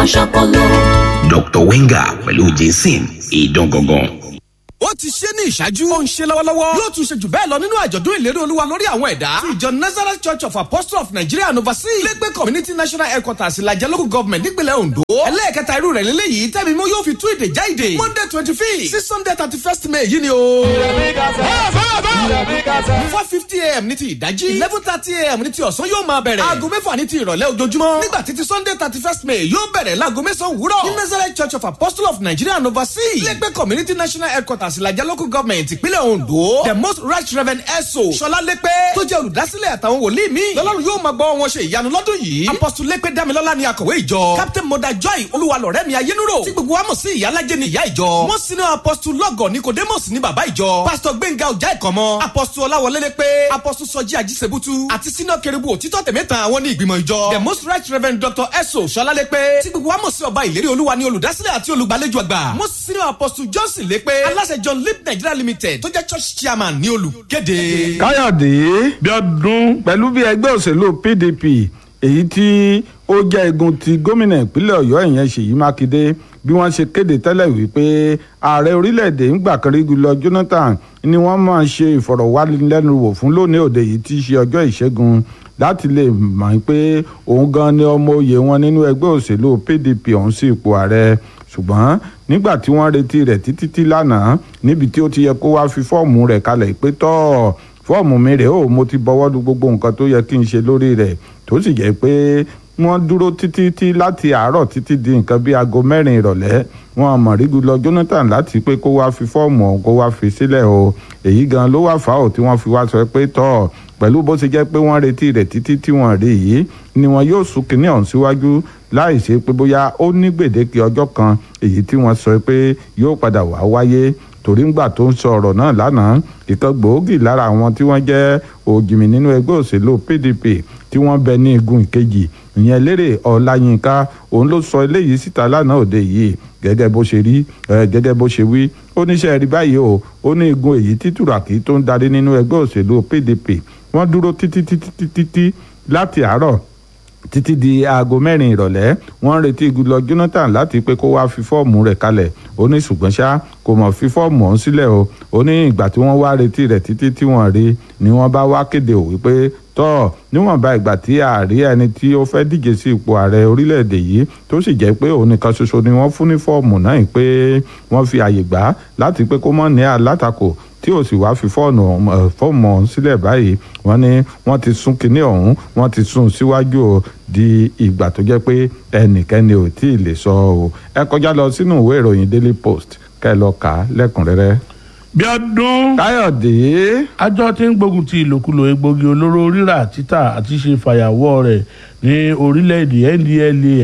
ṣọpọlọ. Dr. Wenger pẹ̀lú Jason ìdán gangan. ó ti ṣe ní ìṣáájú. ó ń ṣe lọ́wọ́lọ́wọ́. yóò tún ṣe jù bẹ́ẹ̀ lọ nínú àjọ̀dún ìlérí olúwa lórí àwọn ẹ̀dá. ti ìjọ nazareth church of apostles of nigeria and overseas. lẹ́gbẹ́ community national headquarters ìlàjẹ local government nípìnlẹ̀ ondo. ẹlẹ́ẹ̀kẹta irú rẹ̀ lélẹ́yìí tẹ́mi mú yóò fi tú ìdè já ìdè. monday twenty fifth sí sunday thirty first may yìí ni o. four fifty am ní ti ìdájí. eleven thirty am ní ti ọ̀sán yóò máa bẹ̀rẹ̀. aago mẹ́fà ní ti ìrọ̀lẹ́ ojoojúmọ́. nígbà títí sunday thirty first may yóò bẹ̀rẹ̀ láago mẹ́sàn-án wúrọ̀. ní nazareth church of apostles of nigeria and overseas. lẹ́gbẹ́ community national headquarters ìlàjẹ local government ìpínlẹ̀ ondo. the most right reverend eso sọlá lẹ́pẹ́ tó jẹ́ olùdásílẹ̀ àtàwọn wòlíì mi. lọ́lọ́run yóò máa gbọ́ wọn ṣe ìyanu lọ́dún yìí. apostle lẹ́pẹ́ dámilọ́lá ni akọ̀wé ìjọ. captain moda joy olúwalọ̀rẹ́ mi ayélujára. tí gbogbo wa mọ̀ sí ìyálàjẹ́ ni ìyá ìjọ. wọ́n sinú apostle lọ́gọ̀ nicodemus ní bàbá ìjọ. pastor gbẹ̀ngà ọjà ìkọ̀mọ́. apostle ọláwọlé lẹ́pẹ́. apostle sọjí ajísebútú. àti sínú kẹrìbù òtítọ́ tẹ̀mẹ́ta àwọn ní ìgbìmọ̀ ìjọ. the most right reverend dr eso sọlá lẹ́pẹ́. tí gbogbo wa mọ̀ sí ọba ìlérí olúwa ni olùdásílẹ̀ àti olùgbàlejò àgbà. wọ́n sinú apostle johnson lẹ́pẹ́. aláṣẹ john lip nigeria limited tó jẹ́ church chairman ní olùkéde. káyọ̀dé bíọ́dún pẹ̀lú bí ẹgbẹ́ òṣèlú pdp èyí tí ó jẹ́ igun ti gómìnà ìpínlẹ̀ ọ̀yọ́ ìyẹn ṣèyí mákindé bí wọ́n ṣe kéde tẹ́lẹ̀ wípé ààrẹ orílẹ̀-èdè ńgbà kan rí lọ jonathan ni wọ́n máa ṣe ìfọ̀rọ̀wánilẹ́nuwò fún lónìí òde yìí tí í ṣe ọjọ́ ìṣẹ́gun láti lè mọ̀ pé òun gan ni ọmọ òye wọn nínú ẹgbẹ́ òṣèlú pdp ọ̀hún sí ipò ààrẹ ṣùgbọ́n nígbà tí wọ́n retí rẹ̀ títí tí lánàá níbi tí ó ti yẹ kó wá fi fọ́ọ̀mù rẹ̀ kalẹ̀ pé tọ́ fọ́ọ̀mù mi rèé o mo ti bọwọ́ lu gbogbo nǹkan tó yẹ kí n ṣe lórí rẹ̀ tó sì jẹ́ pé wọ́n dúró títí tí láti àárọ̀ títí di nǹkan bíi aago mẹ́rin ìrọ̀lẹ́ wọn mọ̀ rígu lọ Jonathan láti pé kó wá fi fọ́ọ̀mù ọ̀hún kó wá fi sílẹ̀ o èyí gan ló wá fà ó tí wọ́n fi wá sọ pé tọ́ pẹ̀lú bó ṣe jẹ́ pé wọ́n retí rẹ̀ títí tí wọ́n rí yìí ni wọn yóò sún kínní ọ̀hún síwájú láì ṣe pé bóyá ó ní gbèdéke ọjọ́ kan èyí tí wọ́n sọ pé yóò padà wá wáyé torí ńgbà tó ń sọ ọ̀rọ̀ náà lánàá ìkan gbòógì lára àwọn tí wọ́n jẹ́ òjìmì nínú ẹgbẹ́ òṣèlú PDP tí wọ́n bẹ ní igun ìkejì ìyẹn lérè ọláyínká òun ló sọ eléyìí síta lánàá òde yìí gẹ́gẹ́ bó ṣe rí gẹ́gẹ́ bó ṣe wí ó níṣẹ́ rí báyìí o ó ní igun èyí tí tùràkì tó ń darí nínú ẹgbẹ́ òṣèlú PDP wọ́n dúró títí títí títí láti àárọ̀ títí di aago mẹ́rin ìrọ̀lẹ́ wọ́n ń retí Goodluck Jonathan láti pé kó wá fi fọ́ọ̀mù rẹ̀ kalẹ̀ ó ní ṣùgbọ́n ṣá kò mọ̀ fi fọ́ọ̀mù ọ̀hún sílẹ̀ o ó ní ìgbà tí wọ́n wá retí rẹ̀ títí tí wọ́n rí ni wọ́n bá wá kéde ò wípé tọ́ níwọ̀nba ìgbà tí ààrí ẹni tí ó fẹ́ díje sí ipò ààrẹ orílẹ̀-èdè yìí tó sì jẹ́ pé òun nìkan ṣoṣo ni wọ́n fún ní fọ́ọ̀mù náà pé wọ́n fi àyè gbà láti pé kó mọ̀ ní alátakò tí ò sì wá fi fọ́ọ̀nù fọ́ọ̀mù ọ̀hún sílẹ̀ báyìí wọ́n ní wọ́n ti sún kinní ọ̀hún wọ́n ti sún síwájú o di ìgbà tó jẹ́ pé ẹnikẹ́ni ò tí ì lè sọ o ẹ kọjá lọ sínú ìwé ìròyìn Daily Post kẹ́ ẹ lọ kà á lẹ́kùnrẹ́rẹ́. Bíọ́dún. Káyọ̀dé. àjọ tí ń gbógun ti ìlòkulò egbògi olóró rírà títà àti ṣe fàyàwọ́ rẹ̀ ní orílẹ̀-èdè NDLEA